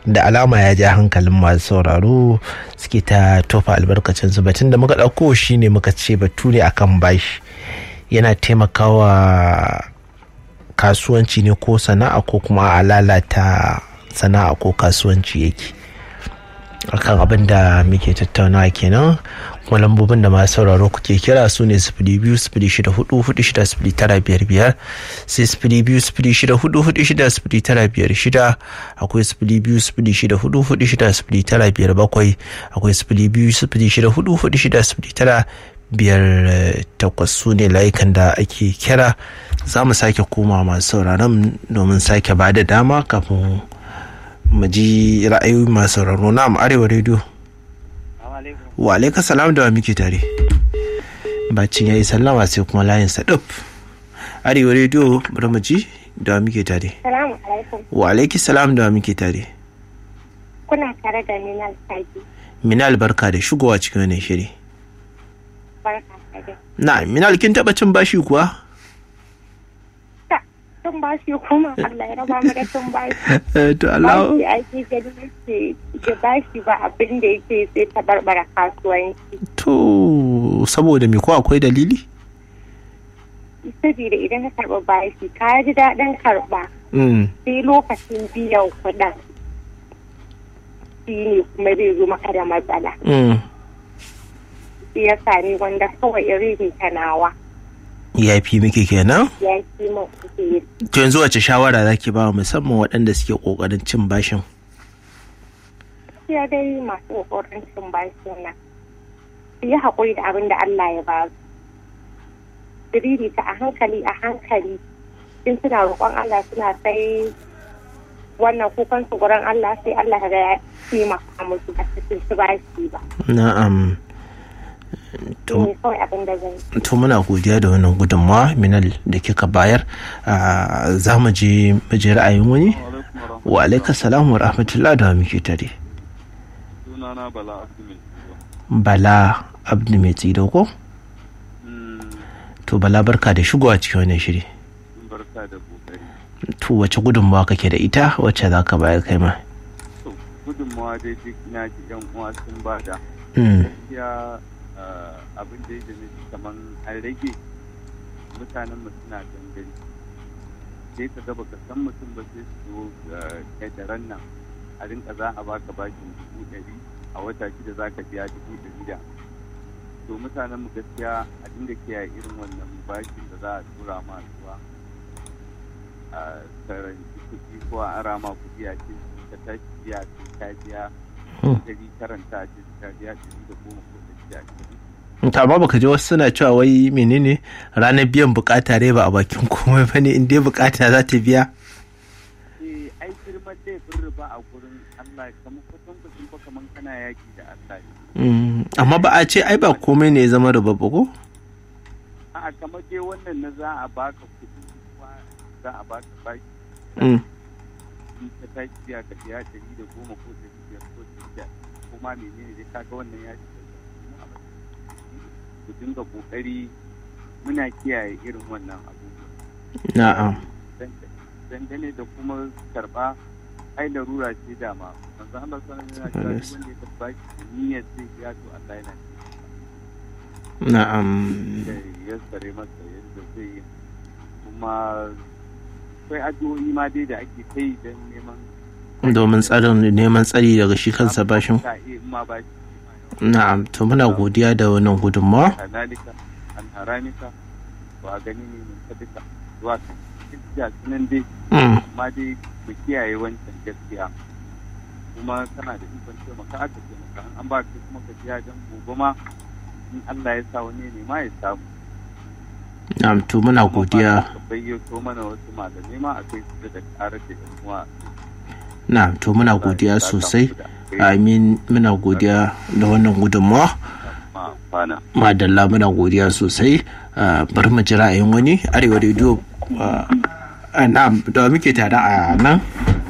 da alama ya ja hankalin masu sauraro suke ta tofa albarkacin su batun da muka ɗauko shine muka ce batu ne akan bashi yana taimakawa kasuwanci ne ko sana'a ko kuma a lalata sana'a ko kasuwanci yake akan abin da muke tattaunawa kenan kuma lambobin da masu sauraro kuke kira su ne sifili biyu sifili shida hudu hudu shida sifili tara biyar biyar sai sifili biyu sifili shida hudu hudu shida sifili tara biyar shida akwai sifili biyu sifili shida hudu hudu shida sifili tara biyar bakwai akwai sifili biyu sifili shida hudu hudu shida sifili tara biyar takwas su ne layukan da ake kira za mu sake koma masu sauraron domin sake ba da dama kafin mu ji ra'ayoyi masu sauraro na arewa rediyo wa alaika salam da wa muke tare bacin ya yi sallama sai kuma layin saduf arewa rediyo bari mu ji da wa muke tare wa alaiki salam da wa muke tare kuna tare da minal sagi minal barka da shigowa cikin wannan shiri barka da na minal kin taba cin bashi kuwa tun bashi kuma Allah ya raba mu da tun bashi to Allah bashi ake gani yake da bashi ba abin da yake sai ta barbara kasuwanci to saboda me ko akwai dalili saboda idan ka karɓa bashi ka ji daɗin karɓa mm sai lokacin biyan kuɗin shi ne kuma zai zo maka da matsala mm shi ya sami wanda kawai irin ta nawa ya fi miki kenan ya fi min kuɗi to yanzu wace shawara zaki ba wa musamman waɗanda suke kokarin cin bashin gaskiya dai masu ƙoƙarin cin bashi nan su yi haƙuri da abin da Allah ya ba su diriri ta a hankali a hankali in suna roƙon Allah suna sai wannan kukan su gurin Allah sai Allah ga ya taimaka musu ba su ci bashi ba na'am shi to ne kawai abin da zan yi to muna godiya da wannan gudunmawa minal da kika bayar Ah, za mu je mu je ra'ayin wani wa alaika salam wa rahmatullah da wa muke tare sunana bala abdul bala abdu mai tsido ko to bala barka da shigowa cikin wannan shiri barka da kokari to wace gudunmawa kake da ita wacce za ka bayar kai ma to gudunmawa dai duk na ji yan uwa sun bada Mm, gaskiya ah, abin da ya da nufi kaman an rage mutanen mu suna dangane sai ka ga baka san mutum ba sai su zo ƙetaren nan a rinka za a baka bashin dubu ɗari a wata shida za ka biya dubu ɗari da to mutanen mu gaskiya a dinga kiyaye irin wannan bashin da za a tura ma zuwa a karanci kuɗi ko a ara ma kuɗi a ce ka tashi biya sai ka biya Hmm. dari karanta a ce ka biya ɗari da goma ko ɗari da ashirin to amma baka ji wasu suna cewa wai menene ranar biyan bukata dai ba a bakin komai ba ne in dai bukata za ta biya eh ai girman laifin riba a gurin Allah kamar kwatan kwatan fa kamar kana yaki da Allah ne Mm, amma ba a ce ai ba komai ne ya zama da babba ko a'a kamar dai wannan na za a baka kuɗi kuma za a baka baki Mm, in ka tashi biya ka biya ɗari da goma ko ɗari biyar ko ɗari da ko ma menene dai kaga wannan ya shiga mu a matsayin ku dinga kokari muna kiyaye irin wannan abubuwa na'am dangane da kuma karba ai larura ce dama manzo Allah sallallahu alaihi wasallam yana cewa duk wanda ya karba shi da niyyar zai biya to Allah yana na'am da ya sare masa yadda zai yi kuma akwai addu'o'i ma dai da ake kai don neman domin tsarin neman tsari daga shi kansa bashin ka iya in ma bashi na'am to muna godiya da wannan gudunmawa halalika an haramika to a gani ne mun ta duka zuwa kan gaskiya sunan dai Mm, amma dai mu kiyaye wancan gaskiya kuma kana da ikon taimaka aka taimaka an ba ka kuma ka biya don gobe ma in Allah ya sa wani ne ma ya samu na'am to muna Kuma godiya ba ka bayyato mana wasu malamai ma a kai su da ƙarar da yan uwa na'am to muna godiya sosai amin muna godiya da wannan gudunmawa ma fana madalla muna godiya sosai Ah, bari mu ji ra'ayin wani arewa rediyo ah, ah, na'am da muke tare a nan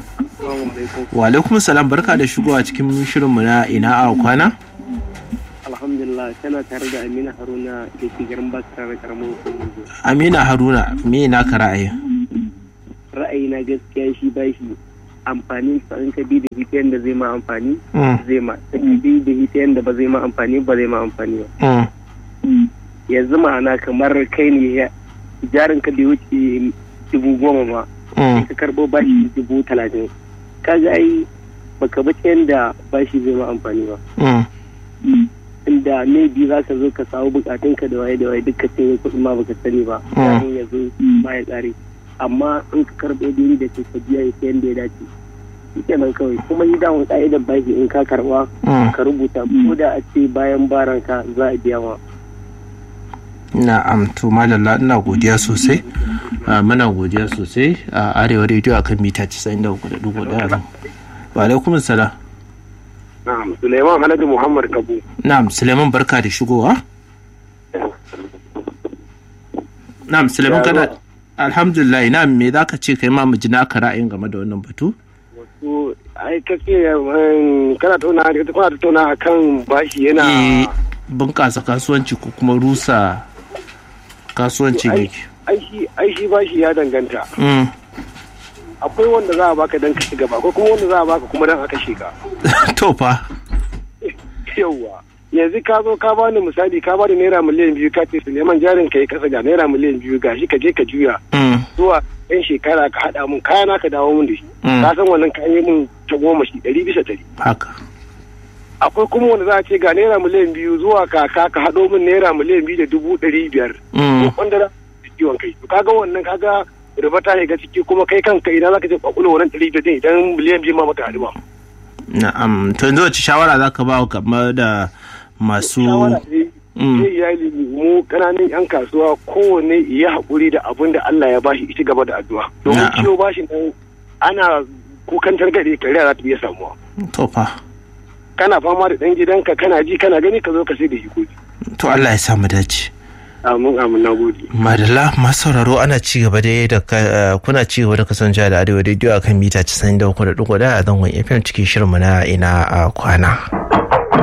wa alaikum salam barka da shigowa cikin shirinmu na ina a kwana alhamdulillah tana tare da amina haruna da ke garin basra na karamar hukumar amina haruna me naka ra'ayin ra'ayi na gaskiya shi bashi amfani sa in ka bi da ita yadda zai ma amfani Mm. zai ma in bi da ita yadda ba zai ma amfani ba zai ma amfani ba Mm. yanzu ma'ana kamar kai ne ya jarin ka bai wuce dubu goma ba Mm. ka karɓo bashi dubu talatin kaga ai baka bi ta yadda bashi zai ma amfani ba Mm. inda maybe za ka zo ka samu bukatunka da waye da waye duka sai kuɗin ma baka sani ba Mm. kafin ya zo ma ya tsare amma in ka karɓo dini da ke ka biya ya yadda ya dace shi kenan kawai kuma yi dawon ka'idan bashi in ka karɓa Mm. ka rubuta ko da a ce bayan baranka za a biya ma na'am to malalla ina godiya sosai Ah, muna godiya sosai a arewa rediyo akan mita 93.1 wa alaikum salam na'am Suleiman Haladu Muhammad Kabu na'am suleiman barka da shigowa na'am suleiman kana alhamdulillah na'am me zaka ce kai ma mu ji naka ra'ayin game da wannan batu wato ai kace kana tauna kana tauna akan bashi eh yana bunƙasa kasuwanci ko kuma rusa kasuwancin Ai- yake ai shi ai shi bashi ya danganta Mm. akwai wanda za a baka dan ka ci gaba akwai kuma wanda za a baka kuma dan a kashe ka to fa yauwa yanzu ka zo ka bani misali ka bani naira miliyan biyu ka ce Suleiman jarin ka yi kasa ga naira miliyan biyu gashi ka je ka juya Mm. zuwa yan shekara ka haɗa mun kayana ka dawo mun da shi Mm. ka san wannan kayan yi mun ta goma shi ɗari bisa ɗari haka akwai kuma wanda za a ce ga naira miliyan biyu zuwa kaka ka haɗo min naira miliyan biyu da dubu ɗari biyar Mm. wanda za su ciwon kai to kaga wannan kaga riba ta shiga ciki kuma kai kanka idan zaka je kwakwalo wannan ɗari biyar din idan miliyan biyu ma baka haɗu ba na'am to yanzu wace shawara zaka ba game da masu shawara ne Mm. zai iyali mu kananan yan kasuwa kowanne ya haƙuri da abin da Allah ya bashi ita gaba da addu'a domin Na'am. ciwo bashi nan ana kukan targaɗe kariya za ta iya samuwa to fa kana fama da ɗan gidanka kana ji kana gani ka zo ka sai da shi kuɗi to Allah ya sa mu dace amin amin na gode madalla masu sauraro ana ci gaba da da ka- kuna ci gaba da kasancewa da arewa rediyo akan mita 93.1 a zangon fm cikin shirinmu na ina a kwana